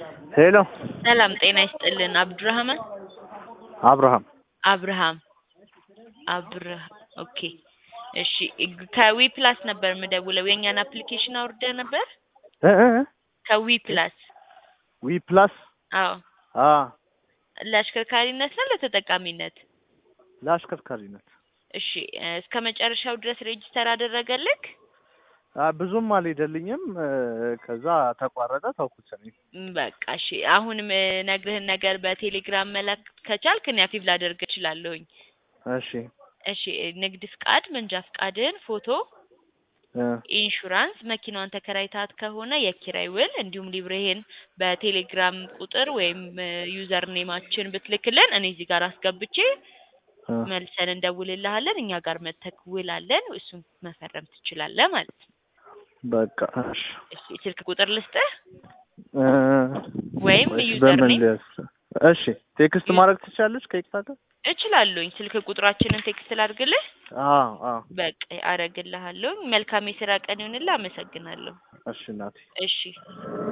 ሄሎ ሰላም ጤና ይስጥልን። አብዱራህማን አብርሃም አብርሃም አብርሃ ኦኬ እሺ ከዊ ፕላስ ነበር የምደውለው የእኛን አፕሊኬሽን አውርደህ ነበር እ እ እ ከዊ ፕላስ ዊ ፕላስ አዎ አ ለአሽከርካሪነት ነው ለተጠቃሚነት ለአሽከርካሪነት እሺ እ እስከ መጨረሻው ድረስ ሬጂስተር አደረገልክ አ ብዙም አልሄደልኝም እ ከዛ ተቋረጠ ተውኩት እኔ ም በቃ እሺ አሁንም ነግርህን ነገር በቴሌግራም መላክ ከቻልክ እኔ አክቲቭ ላደርግ እችላለሁኝ እሺ እሺ ንግድ ፍቃድ መንጃ ፍቃድን ፎቶ እ ኢንሹራንስ መኪናዋን ተከራይታት ከሆነ የኪራይ ውል እንዲሁም ሊብሬህን በቴሌግራም ቁጥር ወይም ዩዘር ኔማችን ብትልክልን እኔ እዚህ ጋር አስገብቼ እ መልሰን እንደውልልሃለን እኛ ጋር መተክ ውል አለን እሱን መፈረም ትችላለህ ማለት ነው በቃ እሺ እሺ ስልክ ቁጥር ልስጥህ እ ወይም ወይስ ዩዘር በምን ኔም ልያዝ? እሺ ቴክስት ማድረግ ትችላለች ከይቅርታ ጋር እችላለሁኝ ስልክ ቁጥራችንን ቴክስት ላድርግልህ አዎ አዎ በቃ አረግልሃለሁ መልካም የስራ ቀን ይሁንልህ አመሰግናለሁ እሺ እናቴ እሺ